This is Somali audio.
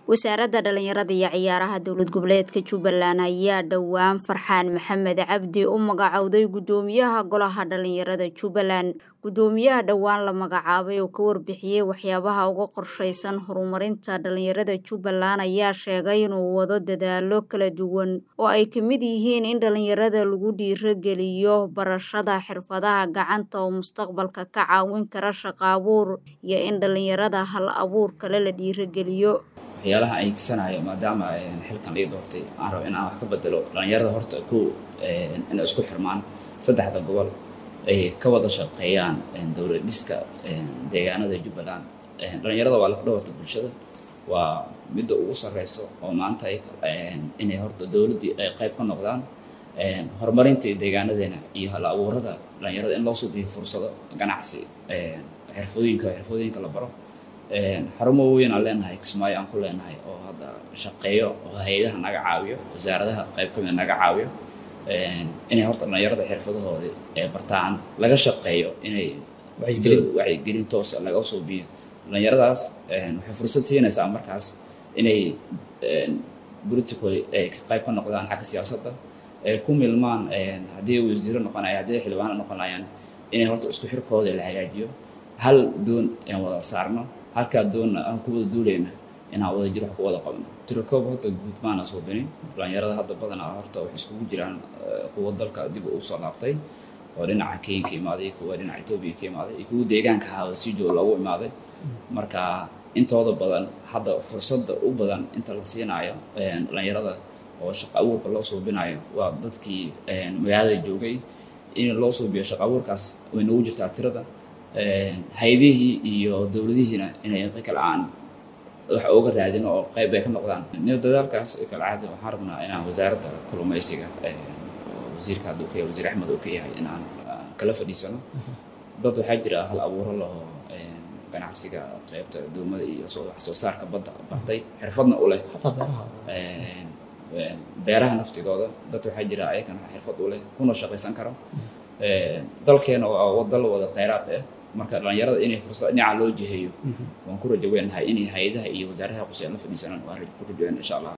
wasaaradda dhalinyarada iyo ciyaaraha dowlad goboleedka jubbaland ayaa dhowaan farxaan maxamed cabdi u magacowday guddoomiyaha golaha dhalinyarada jubbaland guddoomiyaha dhowaan la magacaabay oo ka warbixiyey waxyaabaha uga qorsheysan horumarinta dhalinyarada jubbaland ayaa sheegay inuu wado dadaalo kala duwan oo ay ka mid yihiin in dhalinyarada lagu dhiirogeliyo barashada xirfadaha gacanta oo mustaqbalka ka caawin kara shaqo abuur iyo in dhalinyarada hal abuur kale la dhiirogeliyo waxyaalaha ay gisanayo maadaama xilkan ii doortay aan rabo in aan wax ka bedelo dhalinyarada horta kow inay isku xirmaan saddexda gobol ay ka wada shaqeeyaan dowlad dhiska deegaanada jubbaland dhalinyarada waa lafdhabarta bulshada waa midda ugu sareyso oo maanta inay horta dowladdii ay qayb ka noqdaan horumarinta deegaanadeena iyo hal abuurada dhalinyarada in loo suubiyo fursado ganacsi xirfadooyinka xirfadooyinka la baro xarumo weyn aan leenahay kismaayo aan ku leenahay oo hadda shaqeeyo oo hay-adaha naga caawiyo wasaaradaha qayb kamid naga caawiyo inay horta dhalinyarada xirfadahooda ee bartaan laga shaqeeyo inay wacyigelin toosa laga suubiyo dhalinyaradaas waxay fursad siinaysaa markaas inay politically ay qayb ka noqdaan xagga siyaasadda ay ku milmaan haddii wasiiro noqonaya haddii xildhibaano noqonayaan inay horta isku xirkooda la hagaajiyo hal doon aan wada saarno halkaa doonna aan ku wada duulayna inaan wada jir wax ku wada qabno tirakoob horta guud maana soo binin dhalinyarada hadda badanaa horta waxay iskugu jiraan kuwa dalka dib u soo laabtay oo dhinaca kenya ka imaaday kuwa dhinaca etoobiya ka imaaday iyo kuwa deegaanka ahaa oo si joog loogu imaaday marka intooda badan hadda fursadda u badan inta la siinaayo dhalinyarada oo shaqo abuurka loo suubinayo waa dadkii magaalada joogay in loo suubiyo shaqo abuurkaas way nagu jirtaa tirada hay-adihii iyo dowladihiina inay kala aan wax uga raadin oo qayb ay ka noqdaan dadaalkaas kala caadi waxaan rabnaa inaan wasaaradda kalluumaysiga wasiirka hadduu ka yahay wasiir axmed uu ka yahay inaan kala fadhiisano dad waxaa jira hal abuuro laho ganacsiga qaybta duumada iyo wax soo saarka badda bartay xirfadna u leh beeraha naftigooda dad waxaa jira ayagana xirfad u leh kuna shaqaysan karo dalkeena waa dal wada khayraad ah marka dhalinyarada inay fursad dhinaca loo jiheeyo waan ku rajo weynahay inay hay-adaha iyo wasaaraha quseen la fadhiisanaan waan ku rajo weyna insha allah